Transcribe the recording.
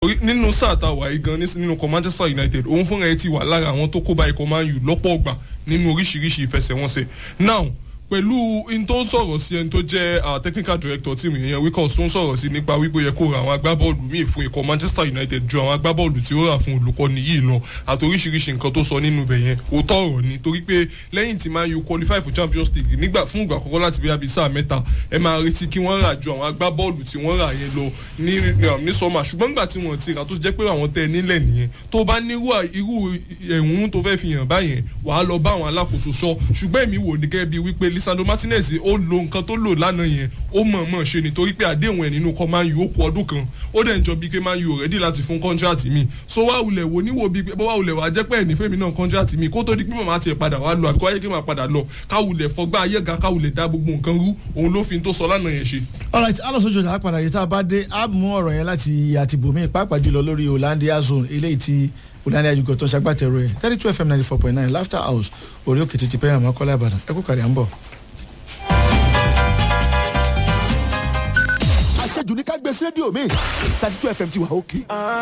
nínú sáà tá a wà yìí gan nínú ikọ̀ Manchester United òun fúnra ẹ ti wà lára àwọn tó kó bá ikọ̀ Man U lọ́pọ̀ ọgbà nínú oríṣiríṣi ìfẹsẹ̀wọnsẹ̀ now pẹ̀lú in tó ń sọ̀rọ̀ sí ẹni tó jẹ́ technical director tíìmù yẹn Wickers tó ń sọ̀rọ̀ sí nípa wípé yẹ kó ra àwọn agbábọ́ọ̀lù míì fún ikọ̀ Manchester United ju àwọn agbábọ́ọ̀lù tí ó rà fún olùkọ́ni yìí lọ àti oríṣiríṣi nǹkan tó sọ nínú ibẹ̀ yẹn òótọ́ ọ̀rọ̀ ni torí pé lẹ́yìn tí Man U qualify for Champions League nígbà fún ìgbà àkọ́kọ́ láti bíi sáà mẹ́ta ẹ máa retí kí wọ́n rà ju àwọn agbábọ́ọ̀lù tí wọ́n rà yẹn lọ ní ní sọ́mà ṣùgbọ́n nígbà tí wọ́n ti rà tó jẹ́ pé àwọn tẹ́ nílẹ̀ nìyẹn tó bá nírú irú ẹ̀hún tó fẹ́ fi hàn báyẹn wàá lọ bá àwọn alákòóso sọ ṣùgbọ́n èmi wò ní gẹ́gẹ́ bíi wípé Lisandro Martinez ó lo nǹkan tó lò lánàá yẹn ó mọ̀ mọ̀ ṣe nítorí pé àdéhùn ẹ̀ nínú kọ́ Man U ó kú ọdún kan ó dẹ̀ ń jọ bíi pé Man U ready láti fún kọ́ńtíráàtì mi so wá wulẹ̀ wò níwò bíi pé wá wulẹ̀ wà jẹ́ pé ẹ̀ nífẹ̀ẹ́ mi náà kọ́ńtíráàtì mi kó tó di pé màmá tiẹ̀ padà wá lọ àbíkọ́ ayé kí màá padà lọ káwulẹ̀ fọgbà ayéga káwulẹ̀ dá gbogbo nǹkan rú òun ló fi tó sọ lánàá yẹn ṣe. alright alonso jọjà apàdà yìí tá a bá dé a mú ọ̀rọ̀ yẹn láti àtìbòmí pàápàá jùlọ lórí Hollandia zone eléyìí tí Hollandia jùgọ̀ tó ṣagbátẹrù ẹ̀ thirty two fm ninety four point nine laughter house orí òkè títí pẹ́yà mọ́kọ́lá Ìbàdàn ẹ kú kàrí à ń bọ̀. àṣejù ní ká gbé sí rédíò mi thirty two fm ti wà òkè.